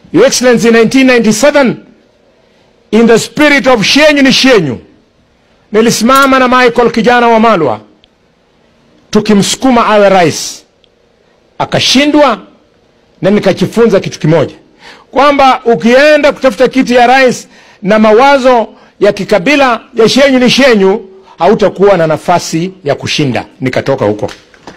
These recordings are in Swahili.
Your Excellency, in 1997 in the spirit of shenyu ni shenyu, nilisimama na Michael kijana wa Malwa tukimsukuma awe rais, akashindwa, na nikajifunza kitu kimoja kwamba ukienda kutafuta kiti ya rais na mawazo ya kikabila ya shenyu ni shenyu, hautakuwa na nafasi ya kushinda. Nikatoka huko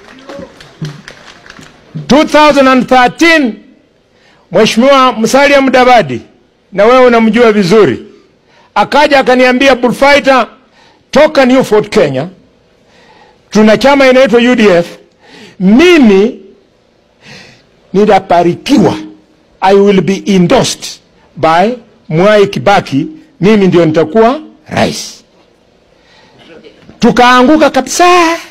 2013 Mheshimiwa Musalia Mudavadi, na wewe unamjua vizuri, akaja akaniambia, Bullfighter, toka Newford Kenya, tuna chama inaitwa UDF, mimi nitaparikiwa, I will be endorsed by Mwai Kibaki, mimi ndio nitakuwa rais. Tukaanguka kabisa.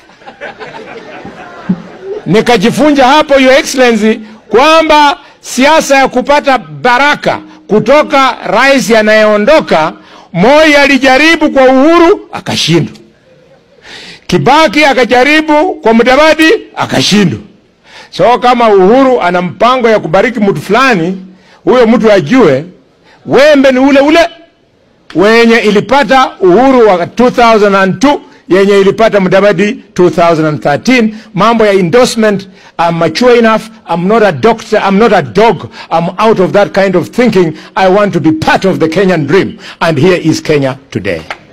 Nikajifunza hapo, Your Excellency, kwamba siasa ya kupata baraka kutoka rais anayeondoka, Moi alijaribu kwa Uhuru akashindwa, Kibaki akajaribu kwa Mudavadi akashindwa. So kama Uhuru ana mpango ya kubariki mtu fulani, huyo mtu ajue wembe ni ule ule wenye ilipata Uhuru wa 2002 yenye ilipata Mudavadi 2013. Mambo ya endorsement, I'm mature enough, I'm not a doctor, I'm not a dog, I'm out of that kind of thinking. I want to be part of the Kenyan dream, and here is Kenya today.